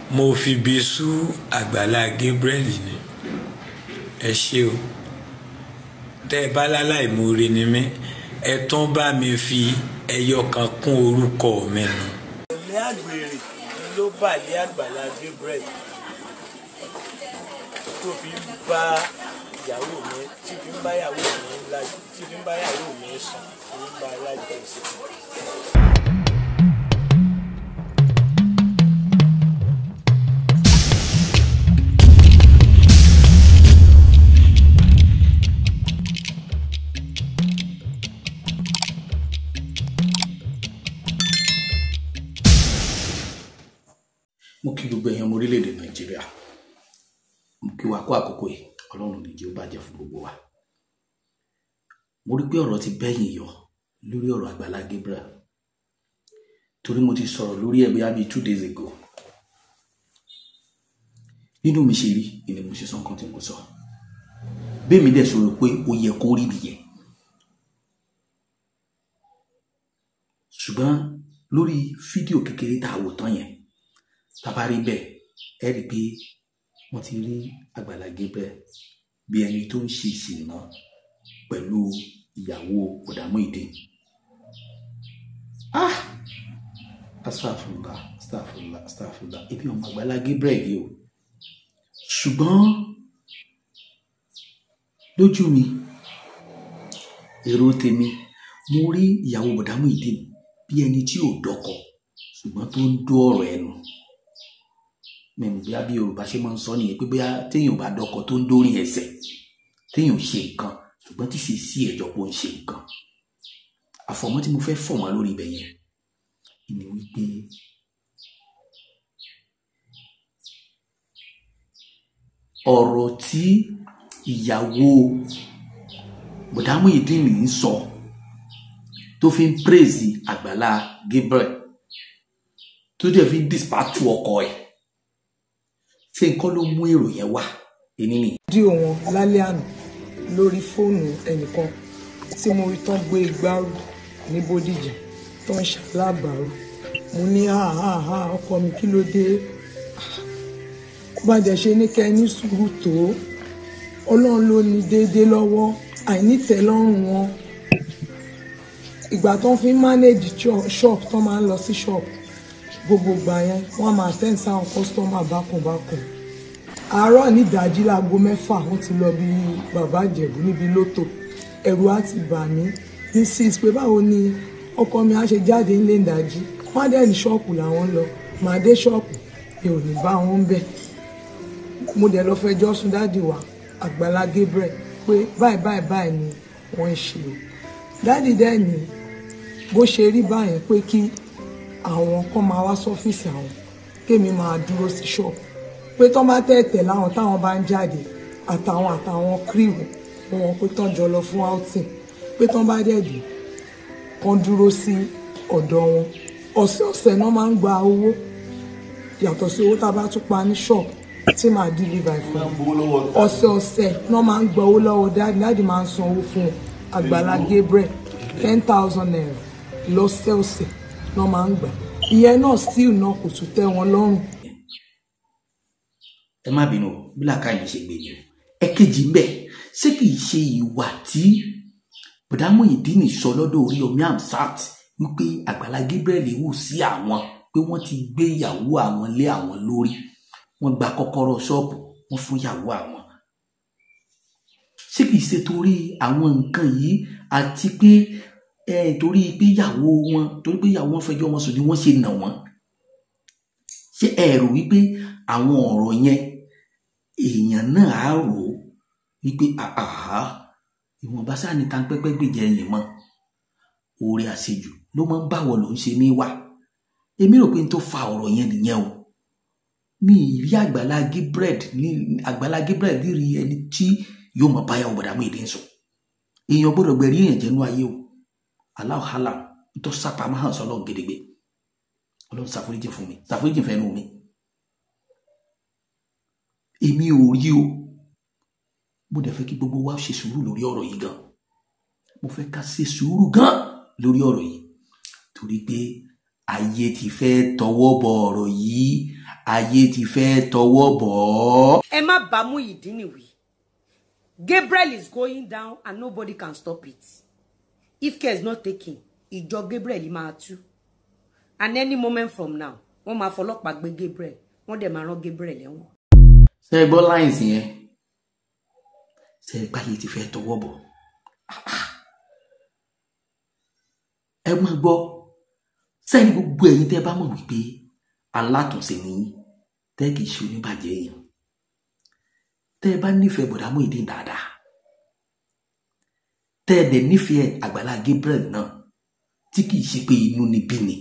mo fi bí sú àgbàlá Gabriel ni ẹ ṣé o tẹ́ ẹ bá láláì moore ni mí ẹ tún bá mi fi ẹyọ kan kún orúkọ mi nù. ní àgbèrè ló bà ní àgbàlá Gabriel tó fi ń bá ìyàwó mi tí fi ń bá ìyàwó mi lájú tí fi ń bá ìyàwó mi sùn tí fi ń bá aláìgbọ̀nsẹ̀. mo kí gbogbo èèyàn ọmọ orílẹ̀-èdè nàìjíríà mo kí wa kó àkókò yìí ọlọ́run ní jẹ́ ó bàjẹ́ fún gbogbo wa mo rí pé ọ̀rọ̀ ti bẹ́yìn yọ lórí ọ̀rọ̀ àgbàlá Gabriel torí mo ti sọ̀rọ̀ lórí ẹ̀ bóyá bíi two days ago nínú mi ṣe rí ni mo ṣe sọ nǹkan tí mo sọ bẹ́ẹ̀ mi dẹ̀ sọ̀rọ̀ pé ó yẹ kó rí nìyẹn ṣùgbọ́n lórí fídíò kékeré tá a wò tán yẹn tabari bẹ́ẹ̀ ẹ rí i pé wọ́n ti rí Àgbàlá Gabriel bí ẹni tó ń ṣe ìsìnà pẹ̀lú ìyàwó ọ̀dàmú ìdè ah astagfirullah astagfirullah astagfirullah ebi ọmọ Àgbàlá Gabriel yìí o ṣùgbọ́n lójú mi èrò tèmi mo rí ìyàwó ọ̀dàmú ìdè bí ẹni tí ò dọ́kọ ṣùgbọ́n tó ń dó ọ̀rọ̀ ẹnu mẹ́rin bí abí yorùbá ṣe máa ń sọ nìyẹn pé bóyá téèyàn ò bá dọkọ tó ń dórí ẹsẹ̀ téèyàn ò ṣe nǹkan ṣùgbọ́n tí sì sí ẹ̀jọ̀ pé ó ń ṣe nǹkan àfọ̀mọ́ tí mo fẹ́ fọ̀ wọ́n lórí ibẹ̀ yẹn ni wípé ọ̀rọ̀ tí ìyàwó bọ̀dámù ìdínnì ń sọ tó fi ń praise Àgbàlá Gabriel tó dẹ̀ fi ń dispatch ọkọ ẹ̀ ṣé nǹkan ló mú èrò yẹn wá èní nìyẹn. fídíò wọn lálẹ́ àná lórí fóònù ẹnìkan tí mo rí tán gbé igbá rù ní Bódìjà tó ń ṣalábàárù mo ní àhàhà ọkọ mi kí ló dé bá dẹ̀ ṣe ní kẹ́ ẹ ní sùúrù tó ọlọ́run ló ní déédéé lọ́wọ́ àìnítẹ́lọ́rùn wọn ìgbà tó ń fi manage shop tó máa ń lọ sí shop gbogbo gbà yẹn wọ́n máa tẹ́ǹ sáwọn kọ́sítọ́mà bákùnbákùn àárọ̀ nídàájí láago mẹ́fà wọ́n ti lọ bí bàbá ìjẹ̀bú níbi lótò ẹ̀rù á ti bà mí ní six pé báwo ni ọkọ mi á ṣe jáde nílé ìdájí wọ́n á dẹ̀ ní ṣọ́ọ̀pù làwọn lọ màá dé ṣọ́ọ̀pù mi ò ní bá wọn bẹ̀ mo dẹ̀ lọ fẹjọ́ sùn dáàdì wa Àgbàlá Gabriel pé báyìí báyìí báyìí ni wọ́n ń ṣe dáàdì dẹ̀ ní bó ṣe rí báyẹn pé kí àwọn kan máa wá sọ́fíìsì àwọn kémi máa dúró sí ṣọ́ọ̀bù pé tán bá tẹ̀tẹ̀ láwọn táwọn bá ń jáde àtàwọn àtàwọn kírìwù wọn pé tán jọ lọ fún outing pé tán bá dẹ̀dù kan dúró sí ọ̀dọ̀ wọn ọ̀sẹ̀ọ̀sẹ̀ náà máa ń gba owó yàtọ̀ sí owó tá a bá tún pa ní ṣọ́ọ̀bù tí màá deliver fún wọn ọ̀sẹ̀ọ̀sẹ̀ náà máa ń gba owó lọ́wọ́ dáàdì dáàdì máa ń san owó fún Àgbàlá Gabriel ten thousand naira lọ́sẹ̀ọ̀sẹ̀ náà máa ń gbà ìyẹn náà still náà kò tún tẹ́ wọn lọ́rùn. ẹ má bínú bí làákàyè ṣe gbé ni o ẹ̀kejì ń bẹ ṣé kìí ṣe ìwà tí bùdámù ìdínnì sọ lọ́dọ̀ Oríyọmí Hamzat wípé Àgbàlá Gabriel wù sí àwọn pé wọ́n ti gbé ìyàwó àwọn lé àwọn lórí wọ́n gba kọ́kọ́rọ́ ṣọ́ọ̀bù wọ́n fún ìyàwó àwọn ṣé kìí ṣe torí àwọn nǹkan yìí àti pé ẹ torí pé ìyàwó wọn torí pé ìyàwó wọn fẹjọ́ wọn sùn ni wọ́n ṣe nà wọ́n ṣé ẹ rò wípé àwọn ọ̀rọ̀ yẹn èèyàn náà á rò ó wípé àhà ìwọ̀nba sáà ní ta pẹ́pẹ́ gbèjẹ ẹ̀yìn mọ́ oore àṣejù ló máa ń báwọ̀ ló ń ṣe mí wá èmi rò pé n tó fa ọ̀rọ̀ yẹn nìyẹn o mi ì rí Àgbàlá Gabriel ní Àgbàlá Gabriel rí ẹni tí yóò mọ báyà ọ̀bọ̀dà mú ìdí ń sùn èèyàn gbọ́dọ̀ gbẹ̀rí èèyàn jẹ́nu ayé o aláwòhálà tó sápamọ́ hàn sọ́lọ́ gẹ́gẹ́ ọlọ́run ṣàforíjì fún mi ṣàforíjì fẹ́nu mi èmi ò rí o mo dẹ̀ fẹ́ kí gbogbo wa ṣe sùúrù lórí ọ̀rọ̀ yìí gan mo fẹ́ ká ṣe sùúrù gan lórí ọ̀rọ̀ yìí torí pé ayé ti fẹ́ tọwọ́ bọ ọ̀rọ̀ yìí ayé ti fẹ́ tọwọ́ bọ̀ ọ́. ẹ má bá Muyideen wí Gabriel is going down and nobody can stop it if care is not taken ìjọ Gabriel máa tú and any moment from now wọ́n máa fọlọ́pàá gbé Gabriel wọ́n dẹ̀ máa rán Gabriel ẹ̀wọ̀n. ṣe é gbọ́ láìsí yẹn ṣe é gbáyé ti fẹ́ tọwọ́ bọ̀ ẹ máa gbọ́ sẹ́ni gbogbo ẹ̀yin tẹ́ bá mọ̀ wípé alátùnṣe ni yín tẹ́ kìí ṣe oníbàjẹ́ èèyàn tẹ́ ẹ bá nífẹ̀ẹ́ bọ̀dá Muyideen dáadáa tẹ́ ẹ dẹ̀ nífẹ̀ẹ́ Àgbàlá Gabriel náà tí kìí ṣe pé inú ni bí ni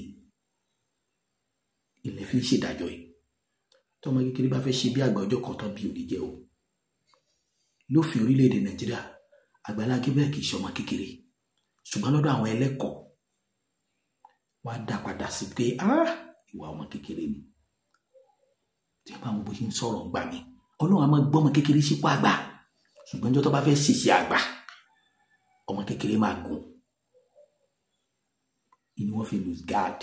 ilẹ̀ fi ń ṣèdájọ́ yìí tọmọ kékeré bá fẹ́ ṣe bí àgbà ọjọ́ kan tán bí òní jẹ́ o lófin orílẹ̀-èdè Nàìjíríà Àgbàlá Gabriel kìí ṣe ọmọ kékeré ṣùgbọ́n lọ́dọ̀ àwọn ẹlẹ́kọ̀ọ́ wọ́n á dá padà sí pé ah ìwà ọmọ kékeré ni tí wọ́n bá wọn bó ṣe ń sọ̀rọ̀ ń gbà mí ọlọ́run á máa gbọ́ ọmọ kékeré sípò àgbà ṣùgbọ́n ọjọ́ tó bá fẹ́ ṣèṣe àgbà ọmọ kékeré máa gùn inú wọn fi lose guard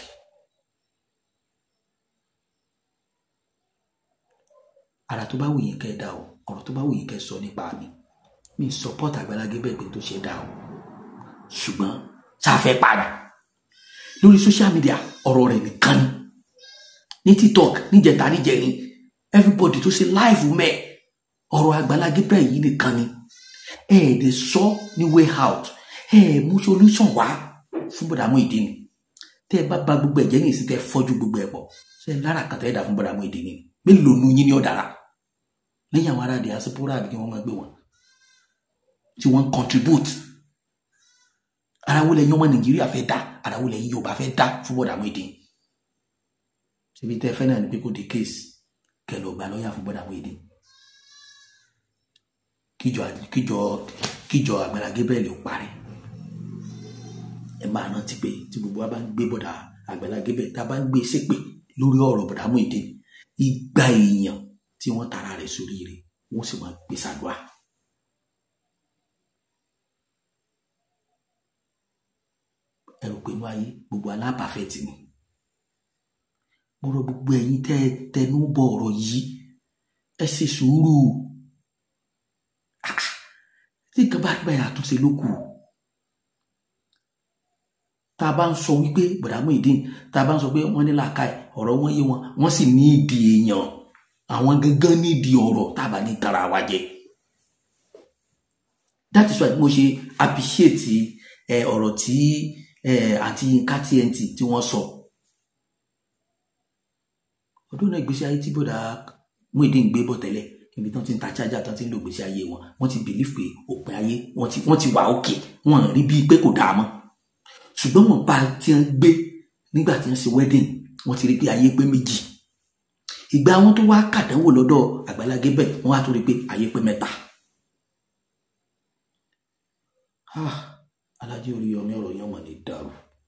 ara tó bá wù yín kẹ́ ẹ dá o ọ̀rọ̀ tó bá wù yín kẹ́ ẹ sọ nípa mi mi support Àgbàlá Gabriel pé tó ṣe dá o ṣùgbọ́n ṣáfẹ́ padà lórí social media ọ̀rọ̀ rẹ̀ nìkan ni ní tiktok níjẹta níjẹni everybody tó ṣe live mẹ́ ọ̀rọ̀ Àgbàlá Gabriel yìí nìkan ni ẹ ẹ̀ lè sọ ní way out ẹ ẹ̀ mú solution wá fún bọ̀dà Muyideen tẹ́ ẹ bá ba gbogbo ẹ̀jẹ̀ ní ìsìn tẹ́ ẹ fọ́jú gbogbo ẹ̀ pọ̀ ṣe é lára kan tẹ́ ẹ dà fún bọ̀dà Muyideen ni mélòó nu yín ní ọ̀dàrà lẹ́yìn àwọn ará diaspora àbí kí wọ́n máa gbé wọn tí wọ́n contribute ara wo lẹ́yìn ọmọ Nàìjíríà fẹ́ dá ara wo lẹ́yìn Yorùbá fẹ́ dá fún bọ̀dà Muyideen síbi tẹ́ fẹ́ náà ni pé kò dé case kẹlẹ ọgbà lọ́ọ̀yà fún bọ̀dà Muyideen kíjọ kíjọ kíjọ Àgbàlá Gabriel ò parí ẹ máa rántí pé tí gbogbo wa bá ń gbé bọ̀dà Àgbàlá Gabriel tá a bá ń gbé ṣépè lórí ọ̀rọ̀ bọ̀dà Muyideen igba èèyàn tí wọ́n tara rẹ̀ sórí rẹ̀ wọ́n sì máa gbé sàdúrà. ẹ rò pé inú ayé gbogbo alábàáfẹ́ tì ní mo rọ gbogbo ẹ̀yin tẹ́ ẹ tẹnu bọ ọ̀rọ̀ yìí ẹ ṣe sùúrù tí nǹkan bá gbà yà àtúnṣe ló kù tá a bá ń sọ wípé bọ̀dá Muyideen tá a bá ń sọ pé wọ́n ní làákàyè ọ̀rọ̀ wọn yé wọn wọ́n sì ní ìdí èèyàn àwọn gangan ní ìdí ọ̀rọ̀ tá a bá ní tara wa jẹ that is why mo ṣe appreciate ẹ ọ̀rọ̀ tí ẹ àti Yinka TNT tí wọ́n sọ. So ọdún náà ìgbésí ayé tí bọ́dà Muyideen gbé bọ̀ tẹ́lẹ̀ ibi tán ti ń ta chájà tán ti ń lo ìgbésí ayé wọn wọ́n ti bìlíf pé òpin ayé wọ́n ti wọ́n ti wà òkè wọ́n rí bíi pé kò dáa mọ́ ṣùgbọ́n wọ́n bá ti ń gbé nígbà tí wọ́n ṣe wedding wọ́n ti rí pé ayé pé méjì ìgbà wọn tó wá kàdánwò lọ́dọ̀ Àgbàlá Gabriel wọ́n wá tó rí pé ayé pé mẹ́ta. alájẹ Oríyọmí ọ̀rọ̀ yẹn wọ́n ní dàrú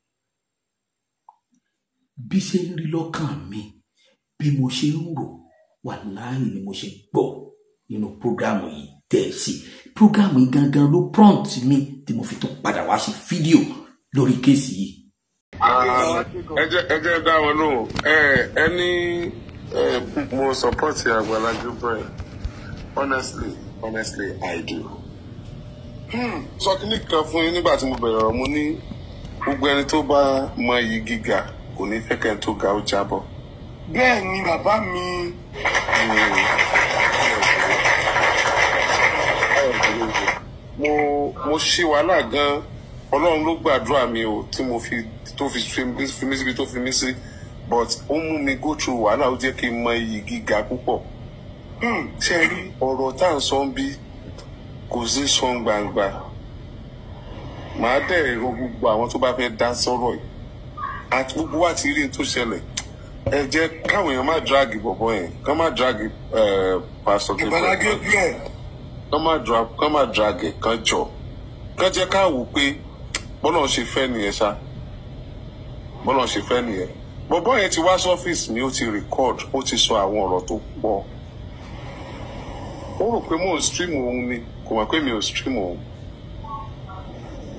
bí ṣe ń rí lọ́kàn mi bí mo ṣe ń rò wàláhì ni mo ṣe gbọ́ nínú prógrámù yìí tẹ̀ sí prógrámù yìí gangan ló prompt mi tí mo fi tún padà wá ṣe fídíò lórí kéèsì yìí. ẹ jẹ́ ẹ jẹ́ dá wọn lóhùn ẹ ẹ ní mo support Àgbàlá Gabriel honestly honestly I do. sọ kínní kan fún yín nígbà tí mo bẹ̀rẹ̀ ọ̀rọ̀ mo ní gbogbo ẹni tó bá mọ iyì gíga kò ní fẹ́ kẹ́ni tó ga ó jábọ́ bẹ́ẹ̀ ni bàbá mi. mo mo ṣe wàhálà gan ọlọ́run ló gbàdúrà mi o tí mo fi tó fi fi mí síbi tó fi mí sí but ó mú mi go through wàhálà ó jẹ́ kí n mọ iyì gíga púpọ̀ ṣe rí ọ̀rọ̀ tá à ń sọ ń bí kò sí sọ gbangba màá dẹ̀ ro gbogbo àwọn tó bá fẹ́ dá sọ́rọ̀ yìí àti gbogbo wa ti rí n tó ṣẹlẹ̀ ẹ jẹ́ káwọn èèyàn má dragi bọ̀bọ̀ yẹn kán má dragi pásítọ̀ Àgbàlá Gabriel. kán má drag kán má dragi kán jọ kán jẹ́ ká wò pé bọ́lá ń ṣe fẹ́ nìyẹn ṣá bọ́lá ń ṣe fẹ́ nìyẹn bọ̀bọ̀ yẹn ti wá sọ́fíìsì mi ó ti record ó ti sọ àwọn ọ̀rọ̀ tó pọ̀ ó rò pé mò ń stream òun ni kò mọ̀ pé mi ò stream òun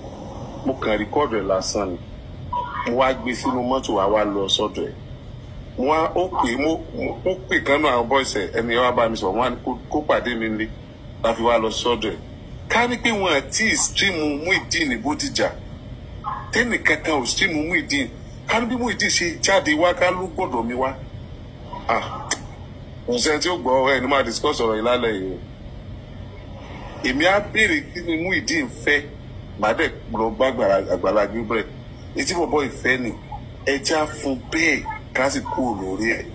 mo kàn record ẹ̀ lásán ni mo wá gbé sínú mọ́tò wa wá lọ sọ́dọ̀ ẹ̀ wọn ó pè mo mo- ó pè kan náà àwọn bọ́ọ̀sì ẹni ẹ wá bá mi sọ wọn á ní kó- kó pàdé mi nílé láfi wá lọ sọ́dọ̀ ẹ̀ ká ní pé wọn àti stream Muyideen ní Bódìjà tẹ́nì kankan ò stream Muyideen ká ní bí Muyideen ṣe jáde wá ká ló gbọ́dọ̀ mi wá ah kò sẹ́ni tí ó gbọ́ ẹni máa discuss ọ̀rọ̀ yìí lálẹ́ yìí o èmi á béèrè kí ni Muyideen fẹ́ màá dẹ̀ lọ bá Àgbàlá- Àgbàlá Gabriel etí bọ̀bọ̀ ìfẹ́ ni ẹja fún bẹ́ẹ̀ ká sì kú lórí ẹ̀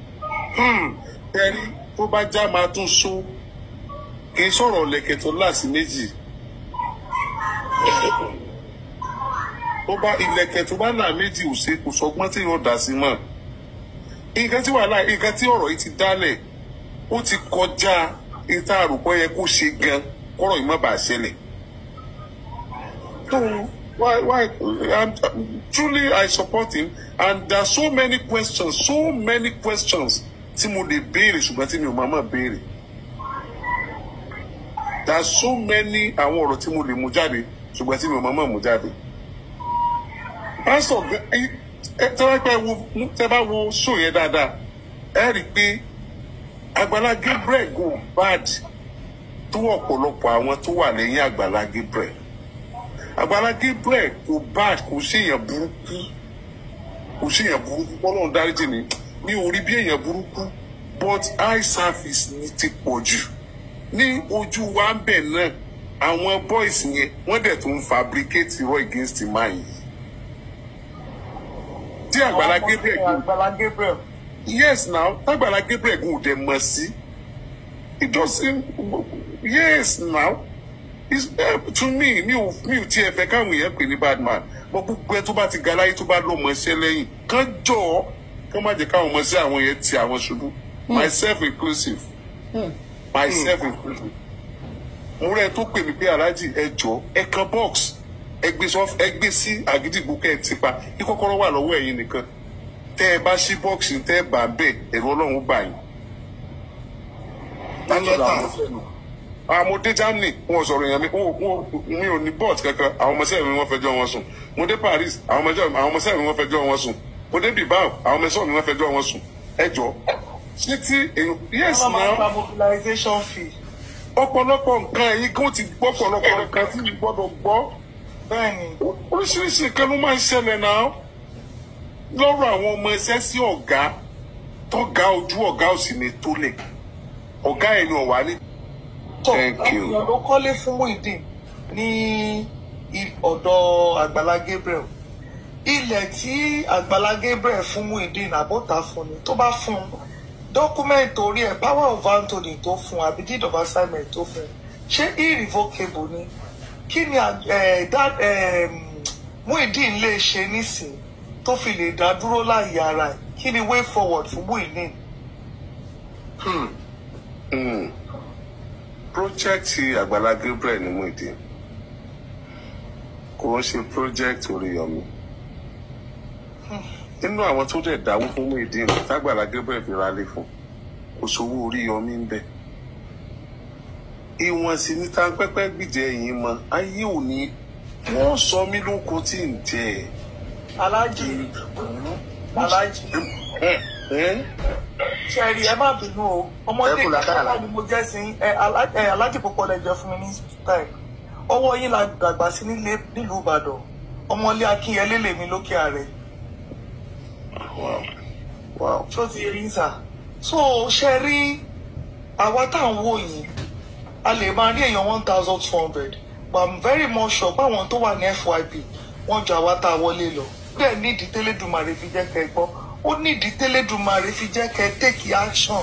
ẹni tó bá já máa tún so kì í sọ̀rọ̀ lẹ̀kẹ̀ tó láàsì méjì tó bá ìlẹ̀kẹ̀ tó bá là méjì ò ṣe kò sọgbọ́n tí yóò dá sí mọ́ nǹkan tí wàhálà nǹkan tí ọ̀rọ̀ yìí ti dálẹ̀ ó ti kọjá ìta àròpọ̀ yẹ kó ṣe gan kọ́rọ̀ yìí má bàa ṣẹlẹ̀. So why why um, truly I support him and there are so many questions so many questions tí mo lè béèrè ṣùgbọ́n tí mi ò máa máa béèrè. There are so many àwọn ọ̀rọ̀ tí mo lè mú jáde ṣùgbọ́n tí mi ò máa máa mú jáde. Pásítọ̀ gan- ẹ ẹ tẹ́ bá pẹ́ wo tẹ́ bá wo show yẹn dáadáa ẹ rí i pé Àgbàlá Gabriel go bad tó ọ̀pọ̀lọpọ̀ àwọn tó wà lẹ́yìn Àgbàlá Gabriel. Àgbàlá Gabriel kò bad kò ṣèyàn burúkú kò ṣèyàn burúkú Ọlọ́run dáríjì ni mi ò rí bí èèyàn burúkú but eye service ni ti pọ̀ jù ní ojú wa ń bẹ̀ náà àwọn boys yẹn wọ́n dẹ̀ tún fabricate irọ́ against man yìí. tí Àgbàlá Gabriel kò Àgbàlá Gabriel. yes now tágbàlá Gabriel kò dẹ̀ mọ̀ sí it doesn't yes now it's uh, to me mi ò mi ò tiẹ̀ fẹ́ káwọn èèyàn pè ní bad man mo gbogbo ẹ tó bá ti ga láyé tó bá lọ́mọ iṣẹ́ lẹ́yìn kán jọ ọ́ kán má jẹ́ káwọn ọmọ sí àwọn yẹn ti àwọn ṣubú myself inclusive myself inclusive mo rẹ tó pè mí pé aláàjì ẹ jọ ẹ kan box ẹ gbé sọ ẹ gbé sí àgídìgbò kẹ ẹ ti pa kí kọ́kọ́rọ́ wà lọ́wọ́ ẹ̀yin nìkan tẹ ẹ bá ṣí bọ́ọ̀sì tẹ ẹ bá bẹ́ẹ̀ ẹ̀rọ ọlọ́run bá yín. àwọn mo dé Germany wọn sọ̀rọ̀ èèyàn mi wọn- wọn- mi ò ní bọ́ọ̀tì kankan àwọn ọmọ sẹ́yìn mi wọ́n fẹjọ́ wọn sùn mo dé Paris àwọn ọmọ sẹ́yìn àwọn ọmọ sẹ́yìn mi wọ́n fẹjọ́ wọn sùn mo dé Bilbao àwọn ọmọ sẹ́yìn mi wọ́n fẹjọ́ wọn sùn ẹ jọ ṣé tí èèyàn yes Wọ́n máa ń now gba mobilization fee. ọ̀pọ̀lọpọ̀ nǹkan ẹ̀yin kó ti gbọ́ ọ̀pọ̀lọpọ̀ nǹkan tí mi gbọ́dọ̀ gbọ́ Bẹ́ẹ̀ni, oríṣiríṣi nǹkan ló máa ń ṣẹlẹ̀ náà lọ́rọ̀ àwọn ọmọ ẹsẹ́ sí ọ̀gá tọ́gá ojú ọ̀gá òsì ní tólẹ̀ ọ̀gá ẹ̀yìn ọ̀wá ní. tó Thank you. èèyàn ló kọ́lé fún Muyideen ní i- ọ̀dọ̀ Àgbàlá Gabriel. Ilẹ̀ tí Àgbàlá Gabriel fún Muyideen àbọ̀tà fún ni tó bá fún un dọ́kúmẹ̀ntì orí ẹ̀ power of attorney tó fún un àbí deed of assignment tó fún un ṣé irrevocable ni kí ni à- eh, that, eh, Muyideen lè ṣe nísìn tó fi lè dá dúró láàyè ara ẹ̀ kí ni way forward fún Muyideen. Mm. project Àgbàlá Gabriel ní Muyideen kò ń ṣe project Oríyọmí nínú àwọn tó dẹ̀ dáwó fún Muyideen tágbàlá Gabriel fi ralé fún kò sówó Oríyọmí ń bẹ ìwọ̀n sì ní tanpẹ́pẹ́ gbìjẹ́ yìí mọ ayé òní wọ́n sọ mí lóko tí ń jẹ Aláàjì Aláàjì. ẹ ẹ ṣẹ́ẹ̀rì ẹ má bínú o ọmọdé Ẹ kù lákàrà. ìgbà ni mo jẹ́ sí ẹ Alá- ẹ, alájì púpọ̀ lẹ jẹ́ fún mi ní time ọwọ́ yín la dàgbà sí nílé nílùú Ìbàdàn ọmọlé Akínyẹlé lèmi lókè ààrẹ wow wow tó ti rí sà so ṣe rí àwa tá à ń wò yìí a lè máa rí èèyàn one thousand two hundred but i'm very much sure pé àwọn tó wà ní FYP wọ́n ju àwa tá a wọlé lọ bẹ́ẹ̀ nídìí tẹ́lẹ̀dùmarè fi jẹ́ kẹ́ ẹ gbọ́ ó nídìí tẹ́lẹ̀dùmarè fi jẹ́ kẹ́ ẹ take action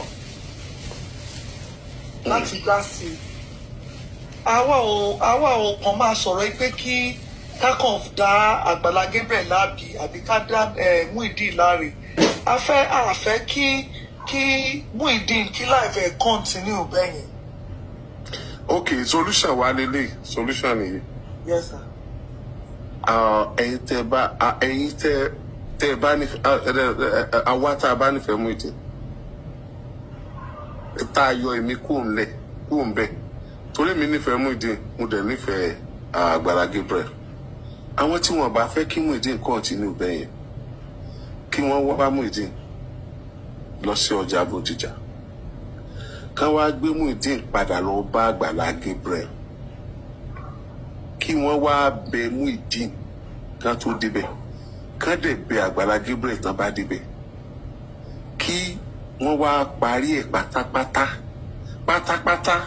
láti dá sí i àwa ò àwa ò kàn máa sọ̀rọ̀ yìí pé kí kákan dá Àgbàlá Gabriel láàbì àbí ká dá eh, Muyideen láre a fẹ́ a fẹ́ kí kí Muyideen kí láìpẹ́ continue bẹ́yẹn ok solution wa lélẹ̀ solution nìyí yes sir. Ah, ẹ̀yin tẹ́ bá ah, ẹ̀yin tẹ́ tẹ́ bá ní àwa tá a bá nífẹ̀ẹ́ Muyideen tá a yọ èmi kúrò ńlẹ̀ kúrò ńbẹ̀ torí mi nífẹ̀ẹ́ Muyideen mo dẹ̀ nífẹ̀ẹ́ ah, Àgbàlá Gabriel àwọn tí wọn bá fẹ́ kí Muyideen continue bẹ́yẹn kí wọ́n wá bá Muyideen lọ sí ọjà Bódìjà kán wá gbé Muyideen padà lọ bá Àgbàlá Gabriel kí wọ́n wá bẹ Muyideen kán tó débẹ̀ kán dẹ̀ bẹ Àgbàlá Gabriel tán bá débẹ̀ kí wọ́n wá parí ẹ̀ pátápátá pátápátá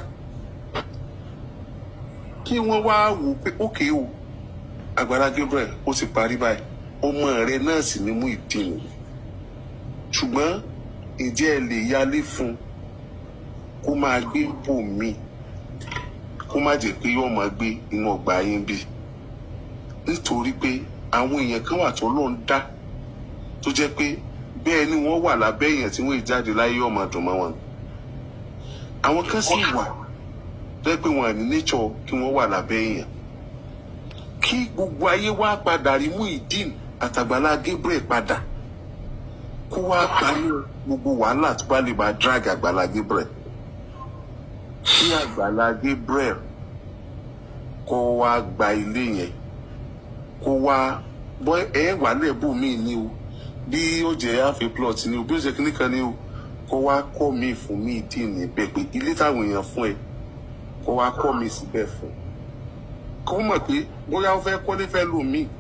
kí wọ́n wá wò pé ókè o Àgbàlá Gabriel ó ti parí báyìí ọmọ rẹ náà sì ni Muyideen ṣùgbọ́n ǹjẹ́ ẹ lè yálé fún un kó máa gbé bò mí kó má jẹ́ pé yóò máa gbé inú ọgbà yín bí nítorí pé àwọn èèyàn kan wà tó ló ń dá tó jẹ́ pé bẹ́ẹ̀ ni wọ́n wà lábẹ́ èèyàn tí wọ́n ì jáde láyé ọmọ dùn mọ́ wọn àwọn kan sì wà tó jẹ́ pé wọ́n ní nature kí wọ́n wà lábẹ́ èèyàn kí gbogbo ayé wá padà rí Muyideen àtàgbàlá Gabriel padà kó wá parí gbogbo wàhálà tó bá lè máa drag àgbàlá Gabriel kí àgbàlá Gabriel kó wá gba ilé yẹn kó wá bọ́ ẹ wà lẹ́bù mí ni o bí ó jẹ́ half a plot ni o bí ó jẹ́ kíní kan ni o kó wá kọ́ mi fún mi dì níbẹ̀ pé ilé táwọn èèyàn fún ẹ kó wá kọ́ mi síbẹ̀ fún kó mọ̀ pé bóyá ó fẹ́ kọ́lé fẹ́ lò mí.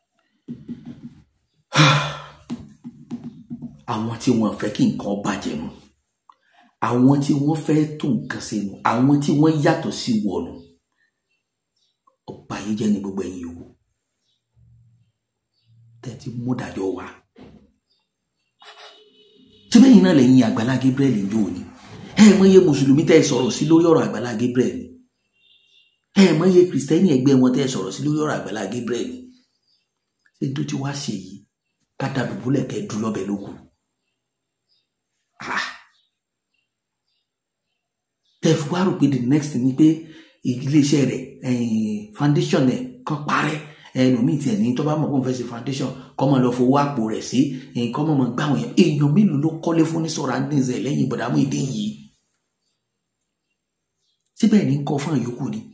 àwọn tí wọ́n fẹ́ kí nǹkan bàjẹ́ nu àwọn tí wọ́n fẹ́ tó nǹkan ṣe nu àwọn tí wọ́n yàtọ̀ sí wọnù ọba yìí jẹ́ ní gbogbo ẹ̀yin o tẹ́tí mú dájọ́ wa tí bẹ́ẹ̀ yìí náà lẹ́yìn Àgbàlá Gabriel ń yóò ní ẹ mọ iye mùsùlùmí tẹ́ ẹ sọ̀rọ̀ sí lórí ọ̀rọ̀ Àgbàlá Gabriel ni ẹ mọ iye kìrìsìtẹ́nì ẹgbẹ́ wọn tẹ́ ẹ sọ̀rọ̀ sí lórí ọ̀rọ̀ Àgbàlá Gabriel ni ṣé tó ti wá ṣe yìí ká dàdúgbòlẹ̀ kẹ́ dúró lọ́bẹ̀ lókun tẹ́fù wá rò pé the next ni pé iléeṣẹ́ rẹ̀ foundation ẹ̀ kan parẹ́ ẹlòmíì tiẹ̀ ní tó bá mọ̀ pé òun fẹ́ ṣe foundation kọ́ mọ̀ lọ fowó àpò rẹ̀ sí kọ́ mọ̀ mọ̀ gbà wọ̀nyẹn èèyàn mélòó ló kọ́lé fún ní surroundings ẹ̀ lẹ́yìn ìbọ̀dà Muyideen yìí síbẹ̀ ní kọ́ fún àyókù ni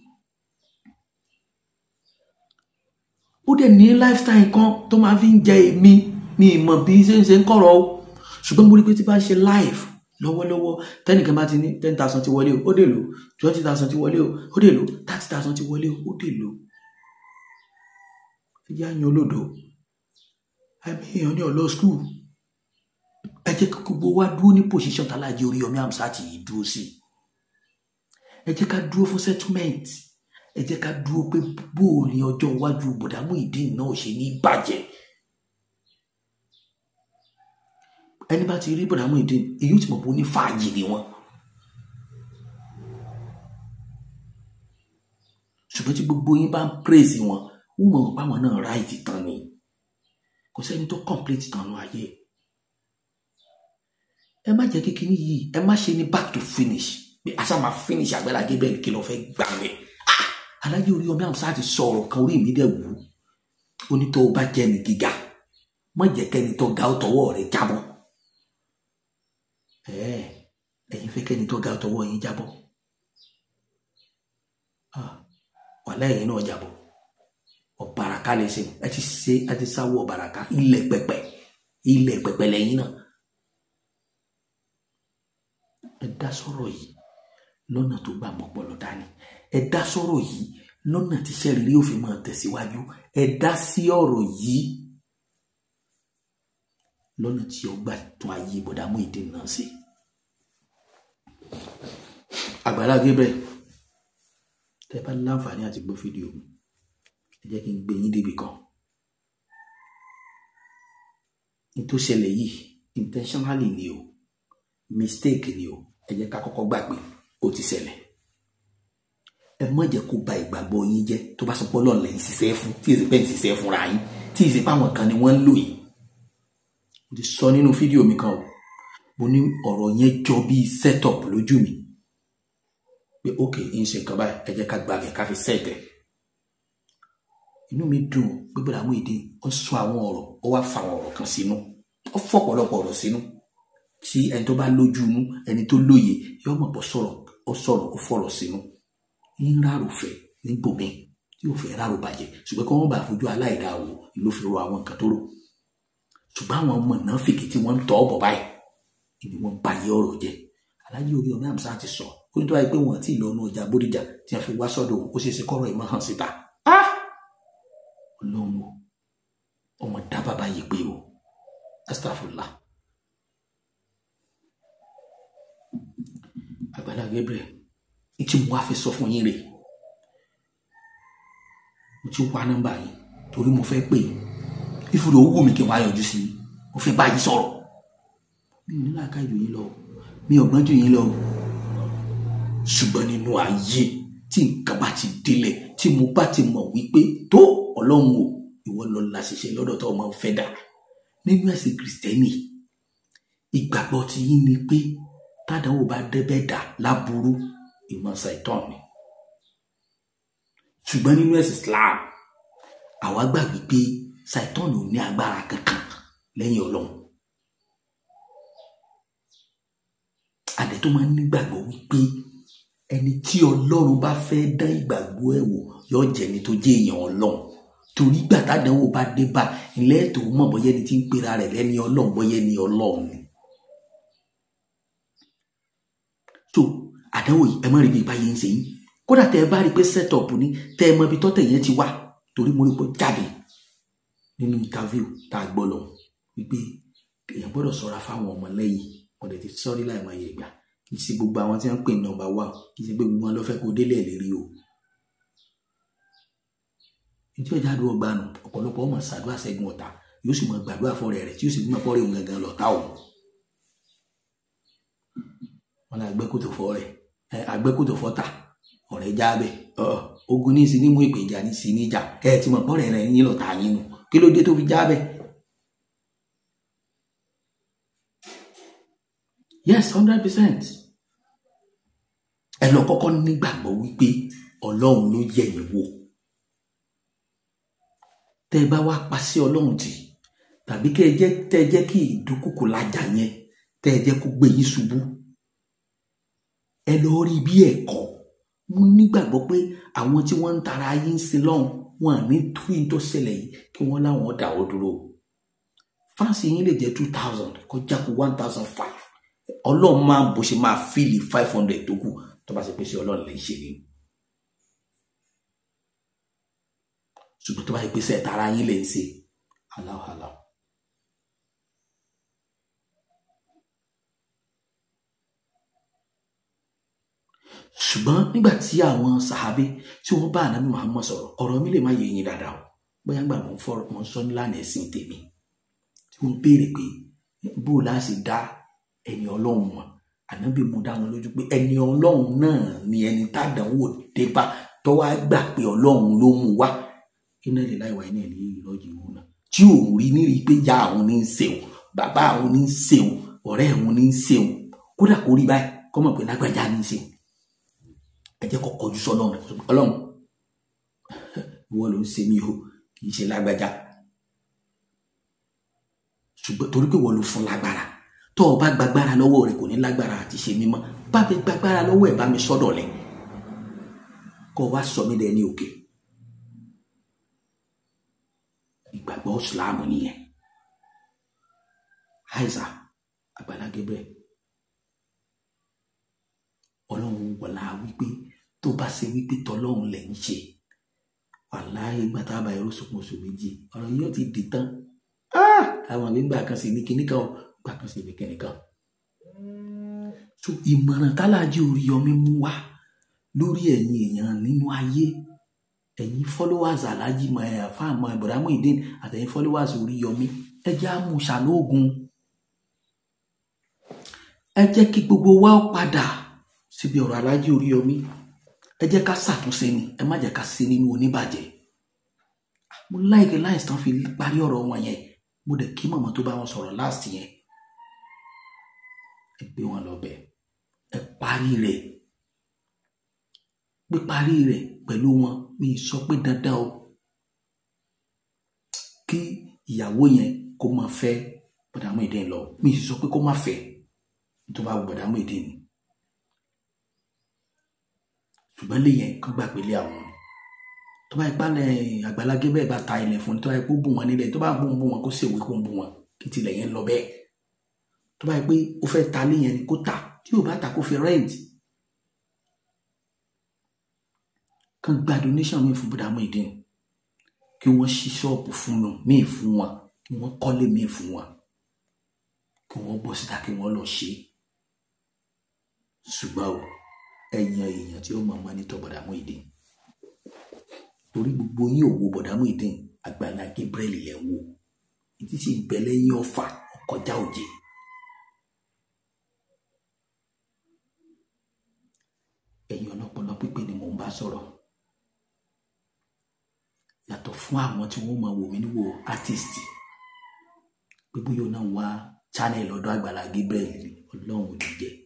ó dẹ̀ ní lifestyle kan tó máa fi ń jẹ èmi ní ìmọ̀ bí ṣe ń ṣe ń kọ̀rọ̀ o ṣùgbọ́n mo rí pé tí bá ṣe live lọ́wọ́lọ́wọ́ tẹ́nìkan bá ti ní ten thousand ti wọlé o ó dè lò twenty thousand ti wọlé o ó dè lò thirty thousand ti wọlé o ó dè lò ẹ jẹ́ àyàn olódò ẹ̀mí èèyàn ní ọ̀lọ́ skul ẹ jẹ́ kí gbogbo wa dúró ní position tàlájì Oríyọmí Hamzat yìí dúró sí ẹ jẹ́ ká dúró fún settlement ẹ jẹ́ ká dúró pé bóò ní ọjọ́ iwájú bọ̀dá Muyideen náà ṣe ní bàjẹ́ ẹni bá ti rí bọ̀dá Muyideen èyí tí mo bó ní fàájì ni wọn. ṣùgbọ́n tí gbogbo yín bá ń praise wọn wọ́n mọ̀ pé àwọn náà ráìtì tán ni kò sẹ́ni tó complete tán ní ayé ẹ má jẹ́ kékeré yìí ẹ má ṣe ní back to finish bí aṣá máa finish Àgbàlá Gabriel kí ló fẹ́ gbà mí Alhaji Oríyọmí Hamzat ti sọ ọ̀rọ̀ kan orí mi dẹ̀ wù ó ní tó o bá jẹ́ ní gíga má jẹ́ kẹ́ni tó ga ó tọwọ́ rẹ̀ jábọ́ ẹ̀ẹ́ ẹ̀yin fẹ́ kẹ́ni tó ga ó tọwọ́ yín jábọ́ wàhálà ẹ̀yin náà jábọ́ ọ̀bàràká lè ṣe ẹ ti ṣe ẹ ti sáwọ́ ọ̀bàràká ilẹ̀ pẹpẹ ilẹ̀ pẹpẹ lẹ́yìn náà ẹ dá sọ̀rọ̀ yìí lọ́nà tó gbà mọ́pọlọ dání ẹ dá sọ̀rọ̀ yìí lọ́nà tí sẹ́rìírí yóò fi máa tẹ̀síwájú ẹ dá sí ọ̀rọ̀ yìí lọ́nà tí ó gbà tún ayé bọ̀dá Muyideen náà sí. Àgbàlá Gabriel tẹ́ bá láǹfààní àti gbọ́ fídíò mi ẹ jẹ́ kí n gbé yín débi kan. ní tó ṣẹlẹ̀ yìí intentionally ni o mistake ni o ẹ jẹ́ ká kọ́kọ́ gbàgbé ó ti ṣẹlẹ̀ ẹ má jẹ́ kó ba ìgbàgbọ́ yín jẹ́ tó bá sọ pé Ọlọ́run lẹ́yìn ṣiṣẹ́ fún tí èsì pẹ́ ń ṣiṣẹ́ fúnra yín tí èsì pé àwọn kan ni wọ́n ń lò yìí mo ti sọ nínú fídíò mi kan o mo ní ọ̀rọ̀ yẹn jọ bíi setup lójú mi pé ok ń ṣe nǹkan báyìí ẹ jẹ́ ká gba bẹ̀ ká fi sẹ́ẹ̀tẹ̀ inú mi dùn pé bọ́dà Muyideen ó sọ àwọn ọ̀rọ̀ ó wá fa àwọn ọ̀rọ̀ kan sínú ó fọ́ ọ̀pọ̀lọpọ̀ ọ̀rọ̀ sínú tí ẹni tó bá lójú inú ẹni tó lóye yóò mọ̀ bọ́ sọ̀rọ̀ ó sọ̀rọ̀ ó fọ̀rọ̀ sínú ń rárò fẹ́ níbòmí tí ò fẹ́ rárò bàjẹ́ ṣùgbọ́n kí wọ́n bá fojú aláìdáa wò ló fi ro àwọn nǹkan tó rò ṣùgbọ́n àwọn ọmọ náà fìkì tí wọ́n ń tọ́ ọ̀bọ̀ báyìí ìní wọn bá yé ọ̀rọ̀ jẹ́ alájí orí ọmọ àmì sáà ti sọ ó ní tó wáyé pé wọn ti lọ ọ̀nà ọjà bódìjà tí wọn fi wá sọ́dọ̀ òun ó ṣeé ṣe kọ́rọ̀ ìmọ̀ hàn síta ọlọ́run o ọmọ dá bàbá yìí pé o astafurlah Àgbàlá Gabriel tí mo wá fi sọ fún yín rè mo ti wá nọ́mbà yín torí mo fẹ́ pè yín ìfúrò owó mi kí n wá yọjú sí i mo fẹ́ bá yín sọ̀rọ̀ mi ò ní láàká jù yín lọ mi ò gbọ́n jù yín lọ ṣùgbọ́n nínú ayé tí nǹkan bá ti délẹ̀ tí mo bá ti mọ̀ wípé tó ọlọ́run o ìwọ lọ la ṣiṣẹ́ lọ́dọ̀ tó máa ń fẹ́ dà nínú ẹ̀sìn kìrìsìtẹ́nì ìgbàgbọ́ ti yín ni pé tádàwọ̀ bá débẹ̀ dà láburú ìmọ̀ ṣàìtàn ni ṣùgbọ́n nínú ẹ̀sìn Islam àwa gbà wípé ṣàìtàn ò ní agbára kankan lẹ́yìn ọlọ́run àdẹ tó máa ń nígbàgbọ́ wípé ẹni tí ọlọ́run bá fẹ́ dán ìgbàgbọ́ ẹ̀ wò yóò jẹ́ ẹni tó jẹ́ èèyàn ọlọ́run torí gbà tádàwọ̀ bá dé bá ilẹ̀ tó mọ̀ bọ́yẹ́ ni tí ń pera rẹ̀ lẹ́ni ọlọ́run bọ́yẹ́ ni ọlọ́run ni. so àdánwò yìí ẹ má rí bí ìbáyé ń ṣe yín kódà tẹ ẹ bá rí i pé set up ni tẹ ẹ mọ ibi tọ́tẹ̀ yẹn ti wá torí mo rí pé jáde nínú interview tá a gbọ́ lọ wípé èèyàn gbọ́dọ̀ ṣọ́ra fáwọn ọmọ lẹ́yìn wọ́n dẹ̀ ti sọ́rí láì máa yẹ gbà kì í ṣe gbogbo àwọn tí wọ́n ń pè ní nọ́mbà wà kì í ṣe pé gbogbo wọn ló fẹ́ kó délẹ̀ lérí o. ìdí ọjà àdúrà gbanù ọ̀pọ̀lọpọ̀ ọmọ ṣàdúrà ṣẹ́gun ọ̀tá yóò sì mọ gbàdúrà fọ́rẹ́ rẹ̀ tí yóò sì mọ fọ́rẹ́ òun gangan lọ́tà òun. wọn lọ àgbẹ̀kòtò fọ́ rẹ̀ àgbẹ̀kòtò fọ́tà ọ̀rẹ́ jábẹ ogun ní ìsìn ní mú ìpè ìjà ní ìsìn ní ìjà ẹ ti mọ̀ pọ́rẹ́ rẹ̀ yín lọ́ta yín nu kí ló dé tó fi jábẹ. yes hundred percent ẹ lọ kọ́kọ́ nígbàgbọ́ wípé ọlọ́run ló yẹ yín wò tẹ́ ẹ bá wá pa sí ọlọ́run tì tàbí kẹ́ ẹ jẹ́ tẹ́ ẹ jẹ́ kí ìdúkùkù lájà yẹn tẹ́ ẹ jẹ́ kó gbé yín ṣubú ẹ lọ rí bí ẹ̀kọ́ mo nígbàgbọ́ pé àwọn tí wọ́n ń tara ayé ń sin lọ́hùn wọn à ní torí tó ṣẹlẹ̀ yìí kí wọ́n láwọn dáwọ́ dúró fáǹsì yín lè jẹ́ two thousand kọjá kó one thousand five ọlọ́run máa bó ṣe máa fíìlì five hundred tó kù tó bá ṣe pé ṣe ọlọ́run lè ṣe ni ṣùgbọ́n tó bá yẹ pé ṣe tara yín lè ń ṣe aláwọ̀ aláwọ̀. ṣùgbọ́n nígbà tí àwọn sàhábé tí wọ́n bá ànábì Muhammad sọ̀rọ̀ ọ̀rọ̀ mi lè má yé yín dáadáa o bóyá gbà mọ̀ fọ́ mọ̀ sọ nílànà ẹ̀sìn tèmi tí wọ́n béèrè pé bó o láti dá ẹni ọlọ́run mọ̀ ànábì mú dá wọn lójú pé ẹni ọlọ́run náà ni ẹni tádànwò dé bá tó wá gbà pé ọlọ́run ló mú wá iná lè láì wá iná ní ìrọ́jì òun náà tí òun rí ní rí pé ya àwọn ní ń ṣeun bàbá àwọn ní ń ṣeun ọ̀rẹ́ àwọn ní ń ṣeun kódà kó rí báyìí kọ́mọ̀ pé lágbájá ní ń ṣeun ẹ jẹ́ kó kọjú sọ Ọlọ́run Ọlọ́run ìwọ ló ń ṣe mí o kì í ṣe lágbájá ṣùgbọ́n torí pé ìwọ ló fún lágbára tó o bá gbàgbára lọ́wọ́ rẹ̀ kò ní lágbára àti ṣe mímọ́ bá mi gbàgbára lọ́wọ́ ẹ̀ bá mi sọ́dọ̀ lẹ̀ kó o wá sọ mí dẹ̀ ní òkè ìgbàgbọ́ ìsìláàmù nìyẹn àìsà Àgbàlá Gabriel ọlọ́run wọlá wípé tó bá ṣe wípé tọlọ́run lẹ̀ ń ṣe wàláhì gbàtà bá ẹrú sọkún oṣù méjì ọ̀rọ̀ yóò ti dì tán àwọn àgbégbà kan sì ní kinní kan gbà kan sì ní kinní kan. so ìmọ̀ràn tálájú Oríyọmí mú wá lórí ẹ̀yin èèyàn nínú ayé ẹ̀yin followers alájí mọ̀ ẹ̀ fáàmọ̀ Ibrahim Ideen àtẹ̀yin followers Oríyọmí ẹ jẹ́ àmúṣàlóògùn ẹ jẹ́ kí gbogbo wa padà síbi ọ̀rọ̀ alájí Oríyọmí ẹ jẹ́ ká ṣàtúnṣe ni ẹ má jẹ́ ká ṣe nínú oníbàjẹ́ mo láìkè láìsí tán fi parí ọ̀rọ̀ wọn yẹn mo dẹ̀ kí mọ̀mọ́ tó bá wọn sọ̀rọ̀ last yẹn ẹ gbé wọn lọ bẹ̀ ẹ parí rẹ̀ pé parí rẹ̀ pẹ̀lú wọn mi sọ pé dandan o kí ìyàwó yẹn kó máa fẹ́ bọ̀dàmú ìdí lọ mi sọ pé kó má fẹ́ tó bá bọ̀dàmú ìdí ni ṣùgbọ́n lè yẹn kán gbà pélé àwọn tó bá ipá lẹ Àgbàlá Gabriel bá ta ilẹ̀ fún ni tó bá ipò bù wọn nílẹ̀ tó bá bù wọn bù wọn kó ṣèwé kó ń bù wọn kí tilẹ̀ yẹn lọ bẹ́ẹ̀ tó bá yẹ pé ó fẹ́ ta lé yẹn ni kó tà tí ò bá ta kó fi rent kàn gba donation mi fún bùdá Muyideen kí wọ́n ṣí ṣọ́ọ̀bù fún mi míì fún wọn kí wọ́n kọ́lé míì fún wọn kí wọ́n bọ́ síta kí wọ́n lọ ṣe ṣùgbọ́n o ẹ̀yàn èèyàn tí ó mọ̀ mọ́ ní tọ́ bùdá Muyideen torí gbogbo yín ò wo bùdá Muyideen Àgbàlá Gabriel lẹ̀ ń wò ìdí sì ń bẹ lẹ́yìn ọ̀fà ọkọjá òjè. ẹ̀yin ọlọ́pọlọ pípé ni mò ń bá sọ̀rọ̀ yàtọ̀ fún àwọn tí wọ́n máa wò mí níwò artist pé bóyá náà wá channel ọ̀dọ̀ Àgbàlá Gabriel ni ọlọ́run ò ní jẹ́